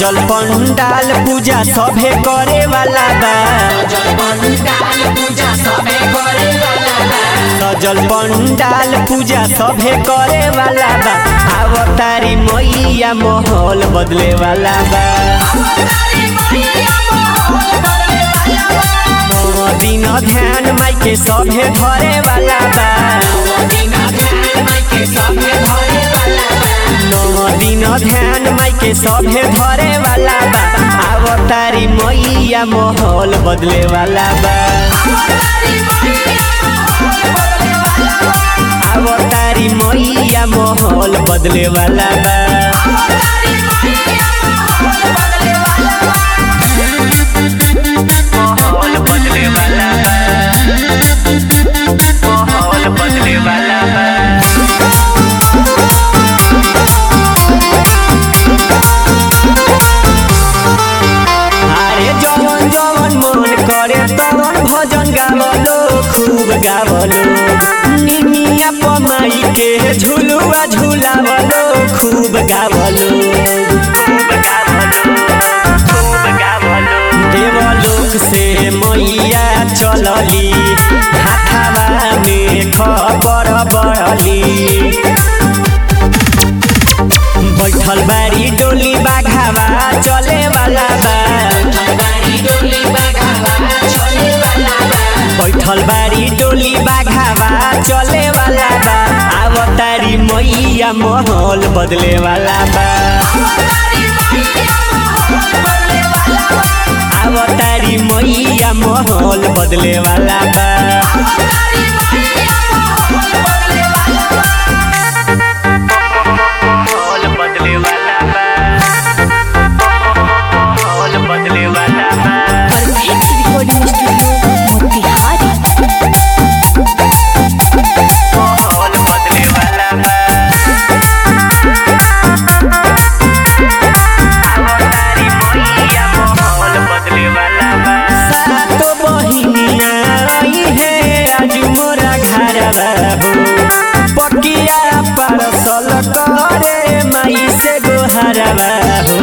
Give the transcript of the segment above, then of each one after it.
सजल पंडाल पूजा सभे करे वाला बा सजल पंडाल पूजा सभे करे वाला बा अवतारी मैया माहौल बदले वाला बा नौ दिन ध्यान माई के सभे धरे वाला बा नौ दिन ध्यान माई के सभे धरे वाला बा अवतारी मैया माहौल बदले वाला बा अवतारी मैया माहौल बदले वाला बा माहौल बदले वाला बा माहौल बदले वाला बा अरे जवन जवन मन करे तवन भजन गावलो खूब गावलो निमिया पमाई के झुलुआ झुलावलो खूब गावलो खूब गावलो खूब गावलो देवलोक से मैया चलली हाथावा में खबर बढ़ली बैठल बारी डोली बाघावा चले वाला बा बैठल बारी डोली बाघावा चले वाला बा अवतारी मैया माहौल बदले वाला बा अवतारी मैया माहौल बदले वाला बा माहौल बदले वाला बा माहौल बदले वाला बा परफेक्ट रिकॉर्डिंग स्टूडियो मोतिहारी माहौल बदले वाला बा अवतारी मैया माहौल बदले वाला बा सातो बहिनिया आई है आज मोरा घरवा हो पकिया परसल करे माई से गोहरवा हो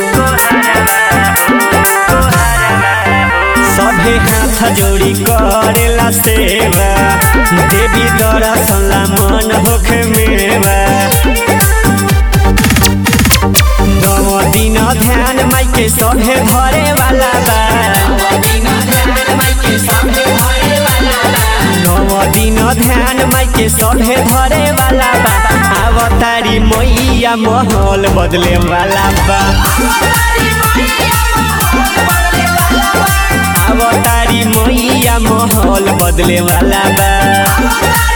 सभे हाथ जोड़ी करेला सेवा देवी दर्शन ला मन होखे मेवा नौ दिन ध्यान माई के सभे धरे वाला बा नौ दिन ध्यान माई के सभे धरे वाला बा अवतारी मैया माहौल बदले वाला बा अवतारी मैया माहौल बदले वाला बा